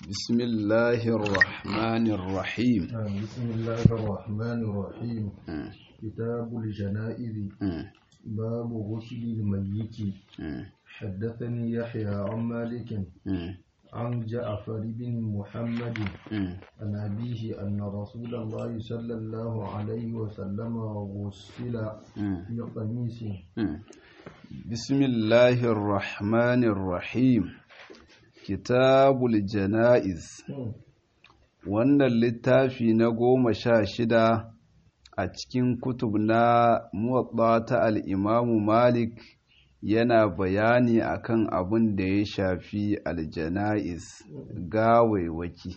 بسم الله الرحمن الرحيم بسم الله الرحمن الرحيم كتاب الجنائز باب غسل الميت حدثني يحيى عن مالك عن جعفر بن محمد عن أبيه أن رسول الله صلى الله عليه وسلم غسل في قميص بسم الله الرحمن الرحيم كتاب الجنائز wannan littafi na goma sha shida a cikin kutub na muwaɗa ta al'imamu malik yana bayani akan abin da ya shafi aljana'iz gawaiwaki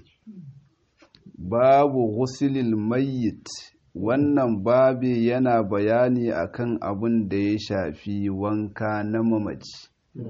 babu ghusilil mayyit wannan babi yana bayani akan abin da ya shafi wanka na mamaci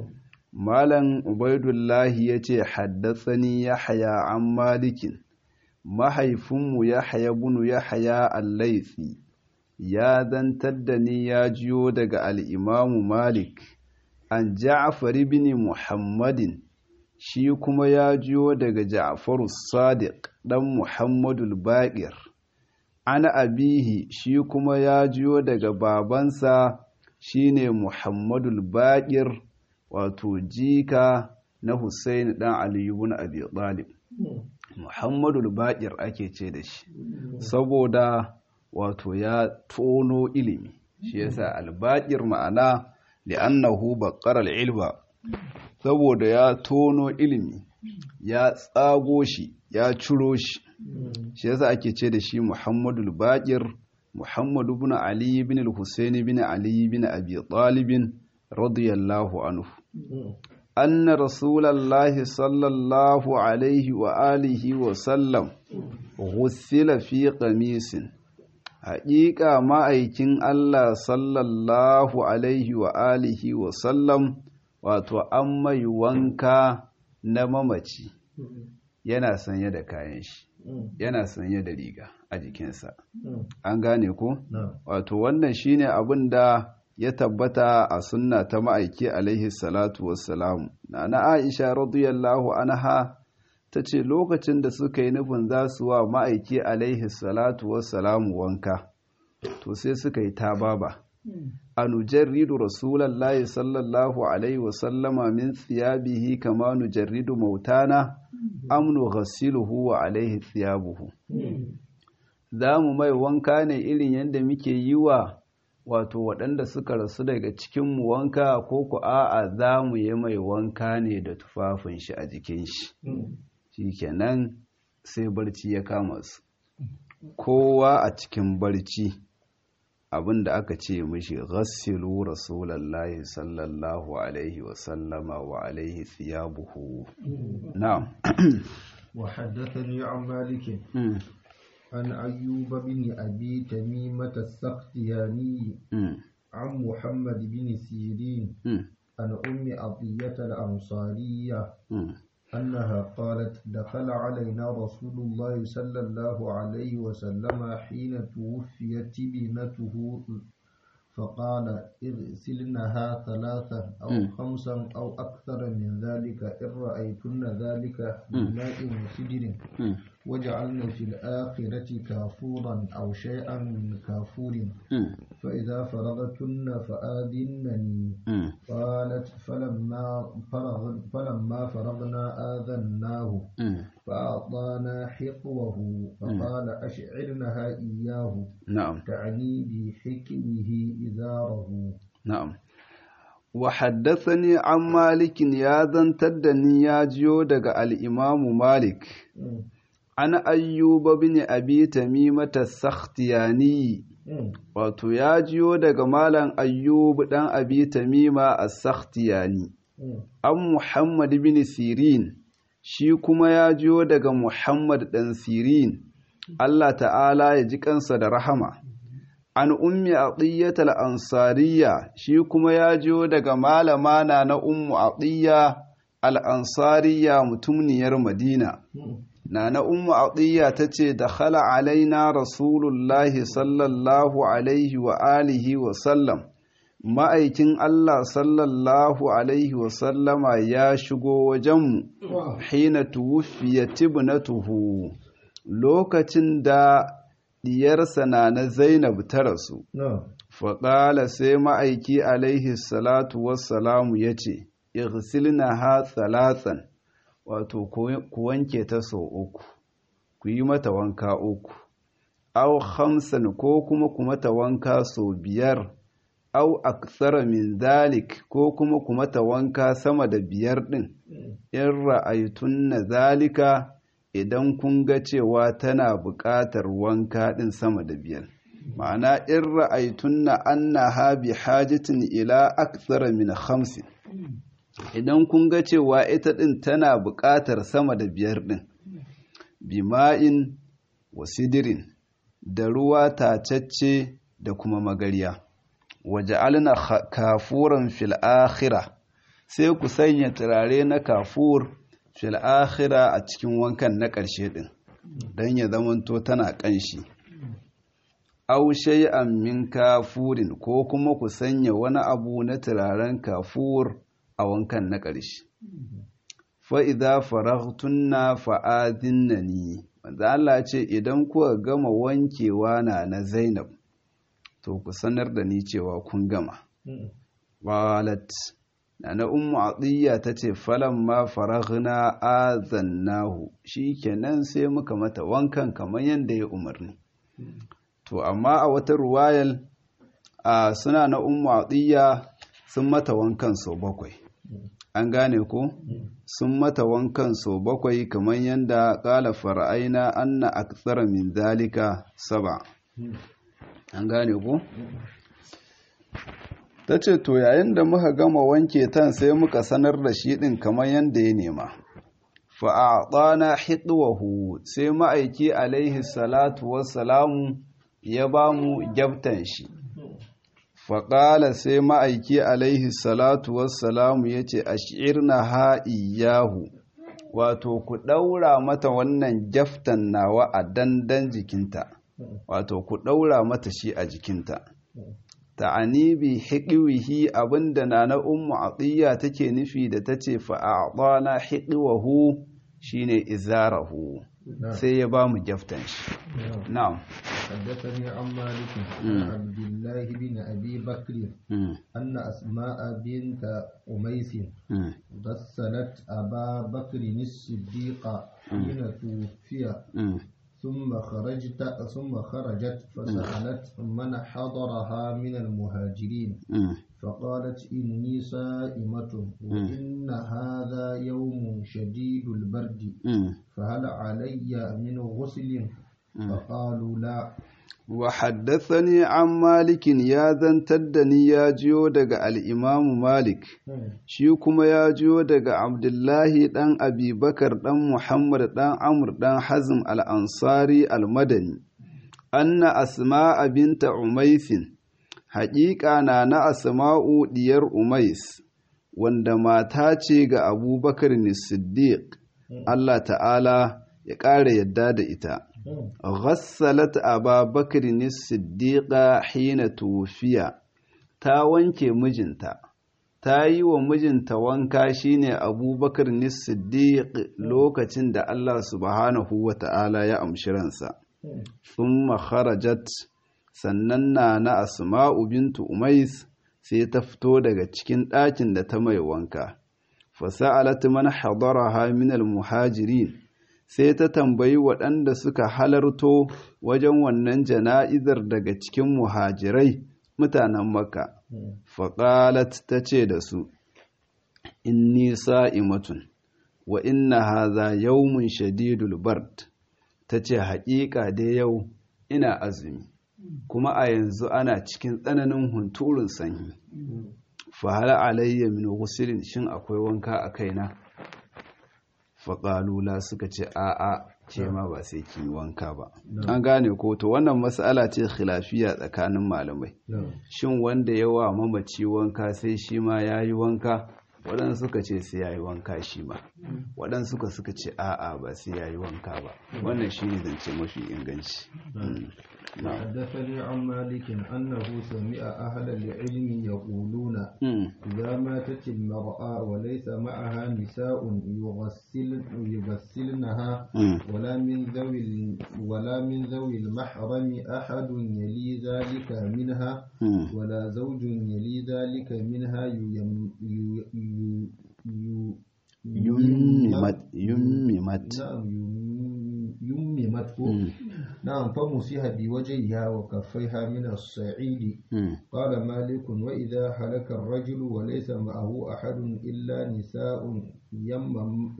malam ubaidullahi ya ce haddatsani ya haya an malikin mahaifinmu ya haya bunu ya haya allaitsi ya zantar da ni ya jiyo daga al'imamu malik an ja'afar bin muhammadin shi kuma ya jiyo daga ja'faru sadiq ɗan muhammadul baƙir ana abihi shi kuma ya jiyo daga babansa shine muhammadul baƙir wato jika na Hussein ɗan Ali ibn Abi Talib Muhammadul Baqir ake ce da shi saboda wato ya tono ilimi shi yasa al-Baqir ma'ana li'annahu baqqara al-ilma saboda ya tono ilimi ya tsago shi ya ciro shi shi yasa ake ce da shi Muhammadul Baqir Muhammad ibn Ali ibn al-Husayn ibn Ali ibn Abi Talib radiyallahu anhu أن رسول الله صلى الله عليه وآله وسلم غسل في قميص حقيقة ما أيكين الله صلى الله عليه وآله وسلم wato an mai wanka na mamaci yana sanye da kayan shi yana sanye da riga a jikinsa an gane ko wato wannan shine abin da ya tabbata a sunna ta ma'aiki alaihi salatu wassalamu na na aisha radiyallahu anha ta ce lokacin da suka yi nufin za su wa ma'aiki alaihi salatu wassalamu wanka to sai suka yi tababa a nujarridu rasulallahi sallallahu alaihi wasallama min tsiyabihi kama nujarridu mautana amnu ghasiluhu wa alaihi tsiyabuhu za mu mai wanka ne irin yadda muke yi wa wato waɗanda suka rasu daga cikinmu wanka ko ku a'a za mu yi mai wanka ne da tufafin shi a jikin shi shi kenan sai barci ya kama su kowa a cikin barci abin da aka ce mishi ghassilu rasulallahi sallallahu alaihi wasallama wa alaihi thiyabuhu na'am wa haddathani an malikin عن أيوب بن أبي تميمة السختياني عن محمد بن سيرين عن أم عطية الأنصارية أنها قالت دخل علينا رسول الله صلى الله عليه وسلم حين توفيت ابنته فقال اغسلنها ثلاثا أو خمسا أو أكثر من ذلك إن رأيتن ذلك بماء وسدر وجعلنا في الآخرة كافورا أو شيئا من كافور فإذا فرغتن فآذنني قالت فلما فرغ فلما فرغنا آذناه فأعطانا حقوه فقال أشعرنها إياه نعم تعني بحكمه إزاره نعم وحدثني عن مالك يا ذن تدني يا جيو دغ الإمام مالك an ayyuba bin abi tamimata sakhtiyani wato ya jiyo daga malam ayyub dan abi tamima as-sakhtiyani an muhammad bin sirin shi kuma ya jiyo daga muhammad dan sirin Allah ta'ala ya ji kansa da rahama an ummi atiyyat al-ansariya shi kuma ya jiyo daga malama na na ummu atiyya al-ansariya mutumniyar madina Nana Ummu Atiyya ta ce, Dakhala alaina Rasulullahi sallallahu Alaihi wa alihi wa sallam, ma'aikin Allah sallallahu alaihi wasallama ya shigo wajenmu hina tuwufiya tibnatuhu lokacin da diyarsa na na Zainab ta rasu faƙala sai ma'aiki alaihi salatu wassalamu ya ce igsilna ha tsalatsan wato ku wanke ta sau uku ku yi mata wanka uku au hamsan ko kuma ku mata wanka sau biyar au aksara min zalik ko kuma ku mata wanka sama da biyar ɗin in ra'aytun na zalika idan kun ga cewa tana buƙatar wanka ɗin sama da biyar ma'ana in ra'aytun na annaha bi hajatin ila aksara min hamsin idan kun ga cewa ita ɗin tana buƙatar sama da biyar ɗin bima'in wa sidirin da ruwa tacacce da kuma magarya waje alina kafuran fil akhira sai ku sanya turare na kafur fil akhira a cikin wankan na ƙarshe ɗin don ya zamanto tana ƙanshi aw shay'an min kafurin ko kuma ku sanya wani abu na turaren kafur a wankan na ƙarshe fa'iza farahtunna fa'azinnani wanda Allah ce idan kuka gama wankewa na na Zainab to ku sanar da ni cewa kun gama walat na na ummu atiyya ta ce falon ma farahna azannahu shi kenan sai muka mata wankan kamar yadda ya umarni to amma a wata ruwayal a suna na ummu atiyya sun mata wankan sau bakwai an gane ko sun mata wankan sau bakwai kamar yadda ƙala fara'aina anna aksara min zalika saba an gane ko ta ce to yayin da muka gama wanke tan sai muka sanar da shi ɗin kamar yadda ya nema fa'aɗana hitwahu sai ma'aiki alaihi salatu wassalamu ya ba mu gyabtan shi faƙala sai ma'aiki alaihi salatu wassalamu ya ce a shi'irna ha'iyahu wato ku ɗaura mata wannan jaftan nawa a dandan jikinta wato ku ɗaura mata shi a jikinta ta'ani bi hiƙiwihi abinda na na ummu atiyya take nufi da ta ce fa'aɗana hiƙiwahu shine izarahu sai ya ba mu jaftan shi na'am حدثني عن مالك عن عبد الله بن أبي بكر أن أسماء بنت أميس غسلت أبا بكر الصديق حين توفي ثم خرجت ثم خرجت فسألت من حضرها من المهاجرين فقالت إني صائمة وإن هذا يوم شديد البرد فهل علي من غسل فقالوا لا وحدثني عن مالك يا زنتدني يا جيو دغ الإمام مالك shi kuma ya jiyo daga Abdullahi ɗan Abi Bakar ɗan Muhammad ɗan Amr ɗan Hazm al-Ansari al-Madani anna Asma'a binta Umaisin haƙiƙa na na Asma'u diyar Umais wanda mata ce ga Abubakar Siddiq Allah ta'ala ya ƙara yadda da ita غسلت أبا بكر الصديق حين توفي ta wanke mijinta ta yi wa mijinta wanka shine abubakar siddiq lokacin da Allah subhanahu wa ta'ala ya amshi ransa thumma kharajat sannan na na asma'u bintu umais sai ta fito daga cikin ɗakin da ta mai wanka fasa'alat man hadaraha min al-muhajirin sai ta tambayi waɗanda suka halarto wajen wannan jana'izar daga cikin muhajirai mutanen maka faƙalat ta ce da su inni sa'imatun wa inna haza yawmun shadidul bard ta ce haƙiƙa da yau ina azumi kuma a yanzu ana cikin tsananin hunturun sanyi fahala alayya min gusilin shin akwai wanka a kaina faƙalula suka ce a'a ce ma ba sai ki wanka ba an gane ko to wannan mas'ala ce khilafiya tsakanin malamai shin wanda yawa mamaci wanka sai shi ma ya yi wanka waɗansu suka ce sai ya yi wanka shi ma waɗansu suka suka ce a'a ba sai ya yi wanka ba wannan shi ne zance mafi inganci حدثني عن مالك أنه سمع أهل العلم يقولون إذا ماتت المرأة وليس معها نساء يغسل يغسلنها ولا من ذوي ولا من ذوي المحرم أحد يلي ذلك منها ولا زوج يلي ذلك منها يم يم يممت يممت نعم يممت نعم فمسح بوجهها وكفيها من الصعيد قال مالك وإذا هلك الرجل وليس معه أحد إلا نساء يمم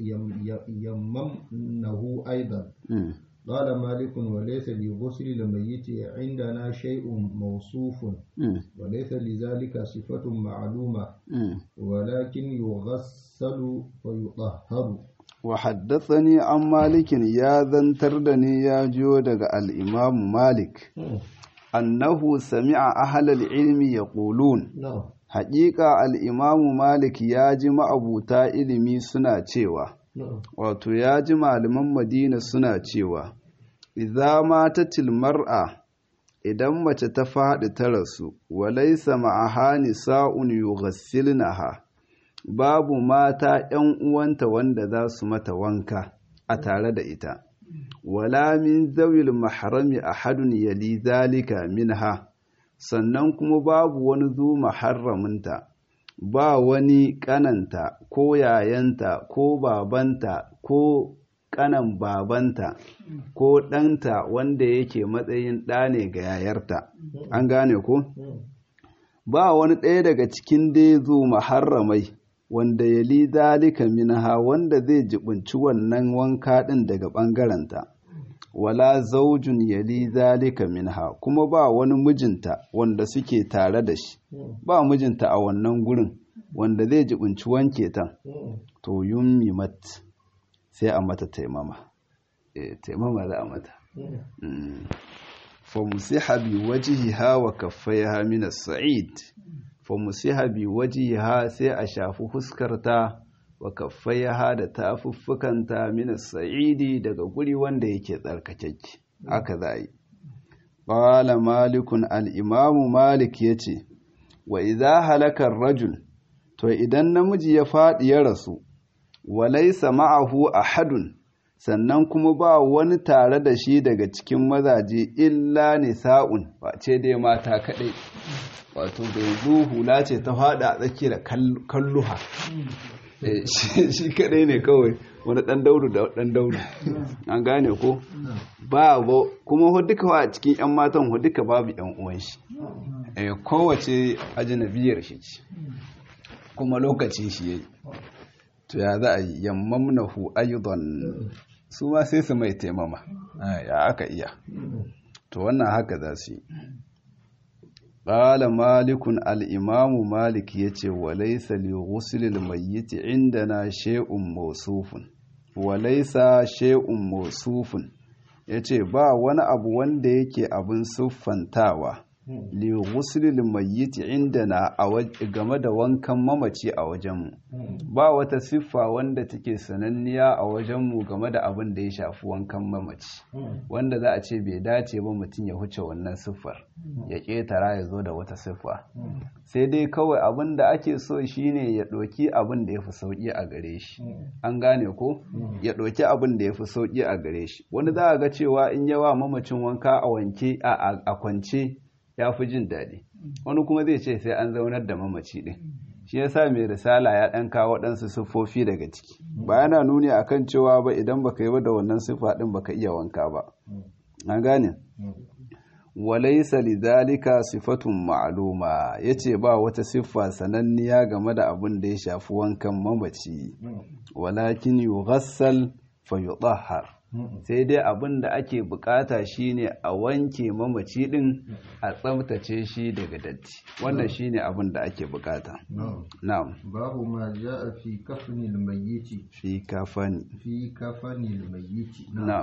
يممنه أيضا قال مالك وليس لغسل الميت عندنا شيء موصوف وليس لذلك صفة معلومة ولكن يغسل ويطهر وحدثني عن مالك يا ذنتردني يا جودك الإمام مالك أنه سمع أهل العلم يقولون حقيقة الإمام مالك يا جمع أبوتا إلمي سنة cewa wato ya ji malaman madina suna cewa idza matatil mar'a idan mace ta faɗi ta rasu walaysa ma'aha nisa'un yughassilnaha babu mata ‘yan uwanta wanda za su mata wanka a tare da ita, wala min zawil maharami a hadun yali zalika minha, sannan kuma babu wani zu maharaminta, ba wani ƙananta ko yayanta ko babanta ko ƙanan babanta ko ɗanta wanda yake matsayin ɗa ne ga yayarta, an gane ko? Ba wani ɗaya daga cikin dai zu maharramai. wanda ya li dalika minha wanda zai jibinci wannan wanka ɗin daga ɓangarenta wala zaujun ya li dalika minha kuma ba wani mijinta wanda suke tare da shi ba mijinta a wannan gurin wanda zai jibinci wanke ta to yummi mat sai a mata taimama eh taimama za a mata fa musiha bi wajhiha wa kaffaiha min as-sa'id famusiha bi wajiha sai a shafi fuskarta wa kaffaiha da tafuffukanta min sa'idi daga guri wanda yake tsarkakeke haka za yi qala malikun al-imamu malik yace wa idza halaka rajul to idan namiji ya fadi ya rasu wa laysa ma'ahu ahadun sannan kuma ba wani tare da shi daga cikin mazaje illa nisa'un face dai mata kadai wato bai hula ce ta fada a tsaki da kalluha shi kadai ne kawai wani dan daudu da dan daudu an gane ko ba kuma hu duka a cikin yan matan hu duka babu yan uwan shi kowace ajinabiyar shi ce kuma lokacin shi yayi to ya za a yi yammamnahu aidan su ma sai su mai taimama ya aka iya to wannan haka za su yi ƙala malikun al'imamu malik ya ce walaisa li ghuslil mayyiti inda na she'un mausufun walaisa she'un mausufun ya ce ba wani abu wanda yake abin siffantawa li ghuslil mayyiti indana game da wankan mamaci a wajenmu ba wata siffa wanda take sananniya a wajenmu game da abin da ya shafi wankan mamaci wanda za a ce bai dace ba mutum ya huce wannan siffar ya ƙetara ya zo da wata siffa sai dai kawai abin da ake so shine ya ɗauki abin da ya fi sauƙi a gare shi an gane ko ya ɗauki abin da ya fi sauƙi a gare shi wani za a ga cewa in yawa mamacin wanka a wanke a kwance ya fi jin daɗi wani kuma zai ce sai an zaunar da mamaci ɗin shi yasa mai risala ya ɗan kawo waɗansu siffofi daga ciki ba yana nuni akan cewa ba idan baka yi ba da wannan siffa ɗin baka iya wanka ba an gane walaisa lidhalika sifatun ma'luma yace ba wata siffa sananniya game da abin da ya shafi wankan mamaci walakin yughassal fa yutahhar sai dai abin da ake bukata shine a wanke mamaci din a tsabtace shi daga datti wannan shine abin da ake bukata na'am babu ma ja'a fi kafnil mayyiti fi kafani fi kafanil mayyiti na'am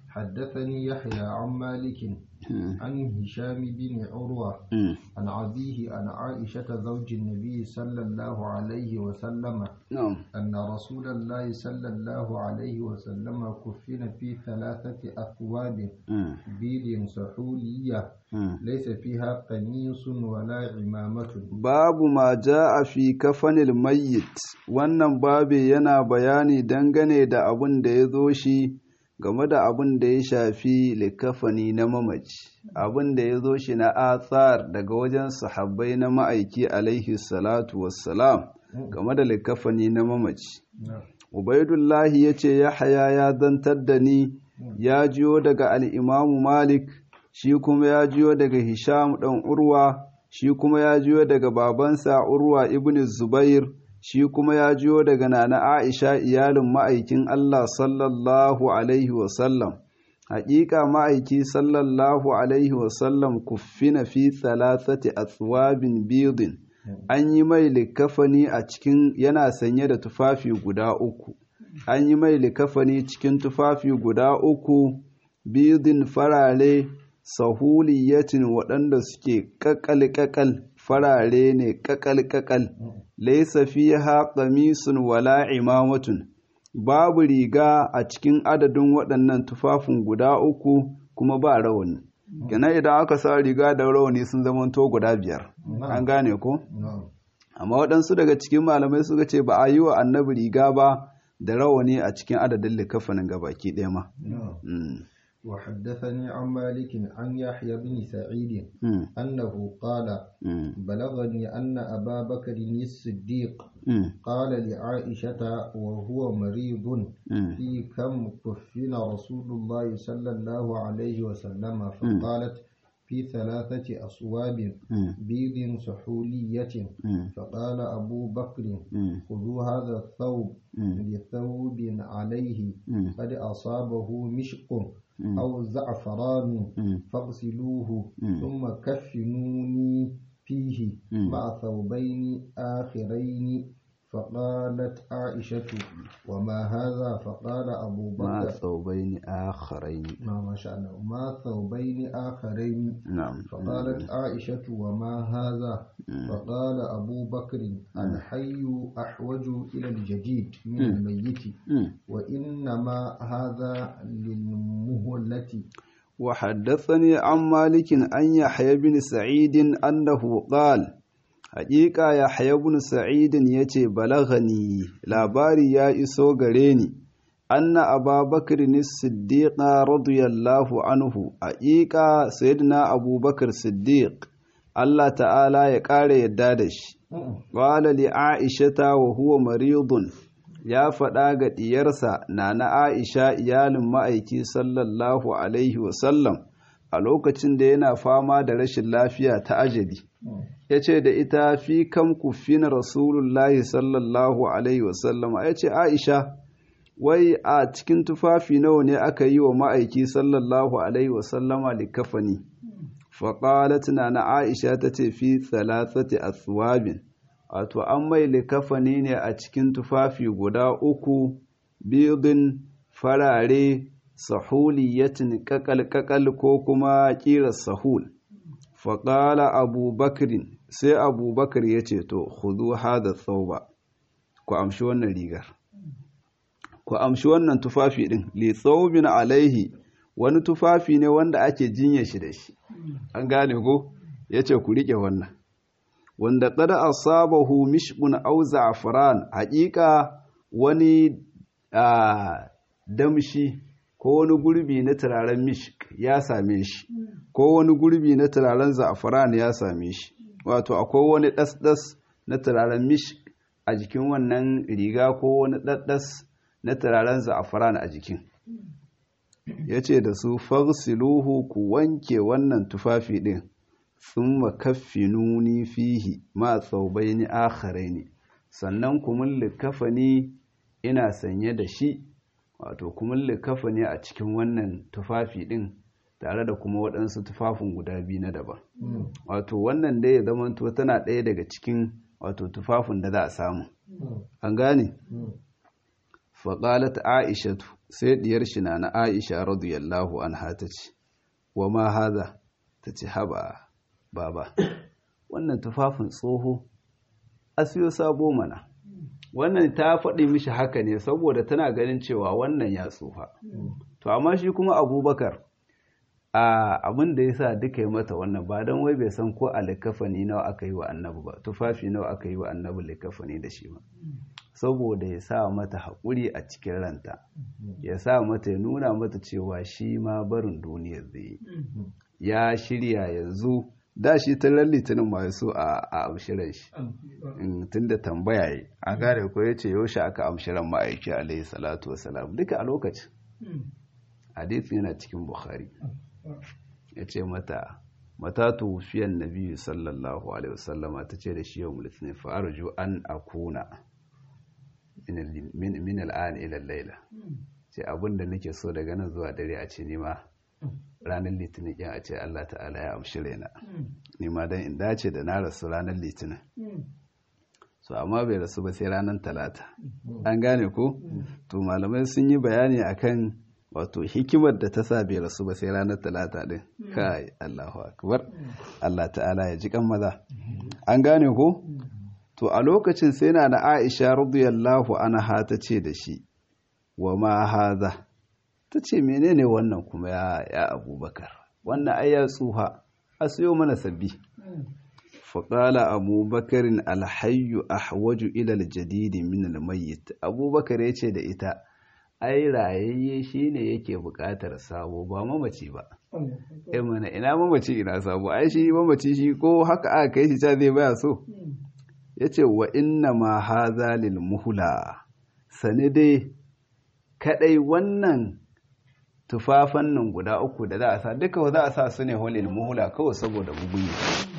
حدثني يحيى عن مالك عن هشام بن عروة عن أبيه عن عائشة زوج النبي صلى الله عليه وسلم نعم أن رسول الله صلى الله عليه وسلم كفن في ثلاثة أثواب بيض سحولية ليس فيها قميص ولا عمامة babu ma ja'a fi kafanil mayyit wannan babi yana bayani dangane da abin da ya zo shi game da abin da ya shafi likafani na mamaci abin da ya zo shi na athar daga wajen sahabbai na ma'aiki alaihi salatu wassalam game da likafani na mamaci ubaidullahi ya ce yahaya ya zantar da ni ya jiyo daga al'imamu malik shi kuma ya jiyo daga hisham ɗan urwa shi kuma ya jiyo daga babansa urwa ibn zubair shi kuma ya jiyo daga nana aisha iyalin ma'aikin allah sallallahu alaihi wasallam haƙiƙa ma'aiki sallallahu alaihi wasallam kuffina fi thalathati athwabin bidin an yi mai likafani a cikin yana sanye da tufafi guda uku an yi mai likafani cikin tufafi guda uku bidin farare sahuliyatin waɗanda suke ƙaƙal-ƙaƙal farare ne ƙaƙal-ƙaƙal laisa fiha qamisun wala imamatun babu riga a cikin adadin waɗannan tufafin guda uku kuma ba rawani kenan idan aka sa riga da rawani sun zamanto guda biyar an gane ko amma waɗansu daga cikin malamai suka ce ba a yi wa annabi riga ba da rawani a cikin adadin likafanin gabaki ɗaya ma وحدثني عن مالك عن يحيى بن سعيد أنه قال بلغني أن أبا بكر الصديق قال لعائشة وهو مريض في كم كفن رسول الله صلى الله عليه وسلم فقالت في ثلاثة أصواب بيض سحولية فقال أبو بكر خذوا هذا الثوب لثوب عليه قد أصابه مشق أو زعفران فاغسلوه ثم كفنوني فيه مع ثوبين آخرين فقالت عائشة وما هذا فقال أبو بكر مع ثوبين آخرين ما ما شاء الله ما ثوبين آخرين نعم فقالت عائشة وما هذا فقال أبو بكر الحي أحوج إلى الجديد من الميت وإنما هذا للمهلة وحدثني عن مالك أن يحيى بن سعيد أنه قال Haƙiƙa ya bin sa'idin ya ce, Balagani, labari ya iso gare ni, anna ababakar ni siddiƙa radiyallahu anhu, haƙiƙa sayyidina abubakar siddiq, Allah ta'ala ya ƙara yadda da shi. Ƙwala li Aishata wa huwa maridun, ya faɗa ga ɗiyarsa na na Aisha iyalin ma'aiki sallallahu Alaihi wasallam a lokacin da yana fama da rashin lafiya ta ajali. ya ce da ita fi kam kufina rasulullahi sallallahu alaihi wasallama ya ce aisha wai a cikin tufafi nawa ne aka yi wa ma'aiki sallallahu alaihi wasallama likafani faƙalat na na aisha ta ce fi thalathati aswabin wato an mai likafani ne a cikin tufafi guda uku biyudin farare sahuliyatin kakal-kakal ko kuma ƙirar sahul faƙala abubakirin sai abubakar ya ce to hudu hada tsauba ku amshi wannan rigar ku amshi wannan tufafi ɗin li tsaubin alaihi wani tufafi ne wanda ake jinya shi da shi an gane ko ya ce ku riƙe wannan wanda ƙada asabahu mishbun au za'afran haƙiƙa wani damshi ko wani gurbi na turaren mishk ya same shi ko wani gurbi na turaren za'afran ya same shi wato akwai wani ɗasɗas na turaren mishk a jikin wannan riga ko wani ɗasɗas na turaren za'afran a jikin ya ce da su farsiluhu ku wanke wannan tufafi ɗin sun makaffinuni fihi ma tsaubai ni akharai ne sannan kumin likafani ina sanye da shi wato kumin likafani a cikin wannan tufafi ɗin tare da kuma waɗansu tufafin guda biyu na daban wato wannan dai ya zamanto tana ɗaya daga cikin wato tufafin da za a samu an gane faƙalat aishatu sai diyar shi na na aisha radiyallahu anha ta ce wa ma haza ta ce haba baba wannan tufafin tsoho a siyo sabo mana wannan ta faɗi mishi haka ne saboda tana ganin cewa wannan ya tsufa to amma shi kuma abubakar a abin da ya sa duka yi mata wannan ba don wai bai san ko a likafani nawa aka yi wa annabi ba tufafi nawa aka yi wa annabi likafani da shi ba saboda ya sa mata haƙuri a cikin ranta ya sa mata ya nuna mata cewa shi ma barin duniyar zai ya shirya yanzu da shi ta litinin ma so a amshiran shi tun da tambaya yi a gane ko ya ce yaushe aka amshiran ma'aiki alaihi salatu wasalam duka a lokacin hadith yana cikin bukhari ya ce mata mata tufiyan nabi sallallahu alaihi wasallama ta ce da shi yau mulkin fa'arju an akuna min al'an ila laila ce abinda nake so daga nan zuwa dare a ce nima ranar litinin kin a ce Allah ta'ala ya amshi raina nima dan in dace da na rasu ranar litinin so amma bai rasu ba sai ranar talata an gane ko to malamai sun yi bayani akan wato hikimar da ta sa bai rasu ba sai ranar talata din kai Allahu akbar Allah ta'ala ya ji kan maza an gane ko to a lokacin sai na na Aisha radiyallahu anha ta ce da shi wa ma hadha ta ce menene wannan kuma ya ya Abubakar wannan ai ya tsuha a siyo mana sabbi faƙala abubakarin alhayyu ahwaju ila aljadidi min almayyit abubakar ya ce da ita ai rayayye shine yake buƙatar sabo ba mamaci ba eh mana ina mamaci ina sabo ai shi mamaci shi ko haka aka kai shi ta zai baya so yace wa inna ma hadha lil muhla sane dai kadai wannan tufafan nan guda uku da za a sa duka za a sa su ne holil muhla kawai saboda mugunya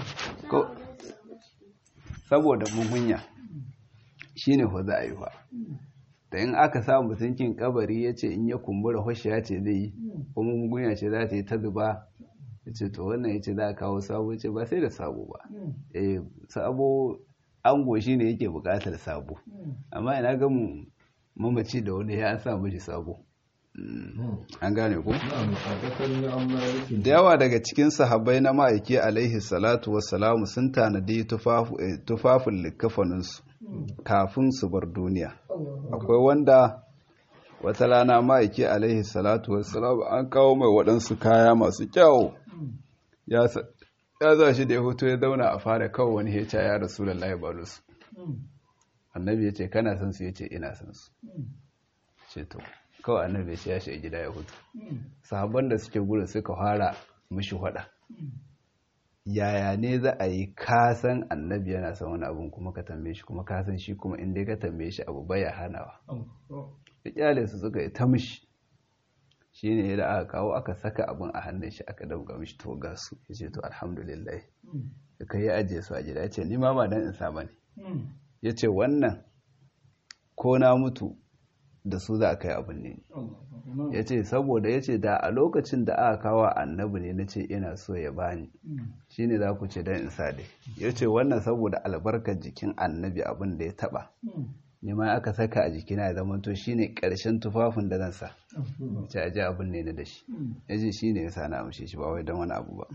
saboda mugunya shine ho za a yi fa da in aka sa mutunkin kabari ya ce in ya kumbura hoshiya ce zai yi kuma mugunya ce za ta yi ta zuba ya ce to wannan ya ce za a kawo sabo ce ba sai da sabo ba eh sabo ango shi ne yake bukatar sabo amma ina ga mu mamaci da wani ya sa mishi sabo an gane ku da yawa daga cikin sahabbai na ma'aiki alaihi salatu wassalamu sun tanadi tufafin likafaninsu kafin su bar duniya akwai wanda wata rana ma'aiki alaihi salatu wassalamu an kawo mai waɗansu kaya masu kyau ya za shi da ya hoto ya zauna a fara kawo wani heca ya rasu lallai balus annabi ya ce kana son su ya ce ina son su ce to kawai annabi ya shi gida ya hutu sahabban da suke gurin suka fara mishi hada yaya ne za a yi kasan annabi yana son wani abun kuma ka tambaye shi kuma kasan shi kuma inda ka tambaye shi abu baya hanawa ya kyale su suka yi ta mishi shi ne da aka kawo aka saka abun a hannun shi aka dauka mishi to ga su ya ce to alhamdulillah ya kai ya ajiye su a gida ya ce ni ma ba dan in sa bane ya ce wannan ko na mutu da su za a kai abin ne ya ce saboda ya ce da a lokacin da aka kawo annabi ne na ce ina so ya bani shi ne za ku ce don in sa dai ya ce wannan saboda albarkar jikin annabi abin da ya taba ne ma aka saka a jikina ya zama to shi ne ƙarshen tufafin da zan sa ce a ji abin ne na da shi ya ce shi ne ya sa na amshe shi ba wai don wani abu ba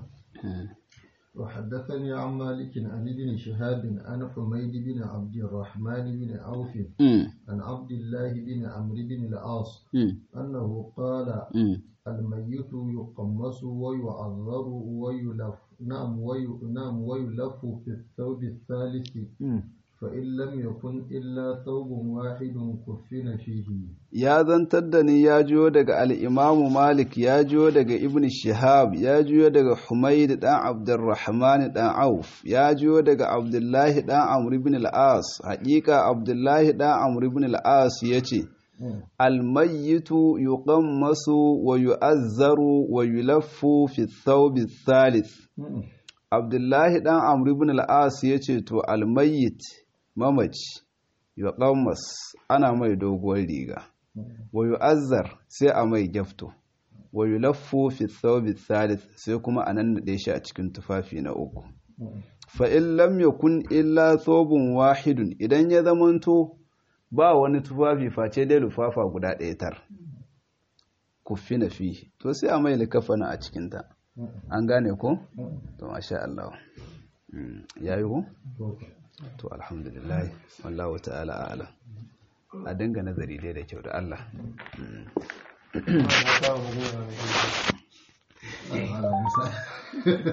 وحدثني عن مالك عن ابن شهاب عن حميد بن عبد الرحمن بن عوف عن عبد الله بن عمرو بن العاص أنه قال الميت يقمص ويعذر ويلف نعم وي نعم ويلف في الثوب الثالث فإن لم يكن إلا ثوب واحد كفن فيه ya zantar da ni ya jiyo daga al'imamu Malik ya jiyo daga Ibn Shihab ya jiyo daga Humaid ɗan Abdurrahman ɗan Auf ya jiyo daga Abdullahi ɗan Amr ibn al-As haƙiƙa Abdullahi ɗan Amr ibn al-As ya ce almayyitu yuqammasu wa yu'azzaru wa yulaffu fi thawbi thalith Abdullahi ɗan Amr ibn al-As ya ce to almayyit mamaci yuqammas ana mai doguwar riga wa yu'azzar sai a mai gyafto wa yulaffu fi thawbi thalith sai kuma a nannade shi a cikin tufafi na uku fa in lam yakun illa thawbun wahidun idan ya zamanto ba wani tufafi face dai lufafa guda ɗaya tar kuffi na fi to sai a mai likafana a cikinta an gane ko? to masha Allah ya yi ko? to alhamdulillah wallahu ta'ala a'ala a dinga nazari dai da kyau da Allah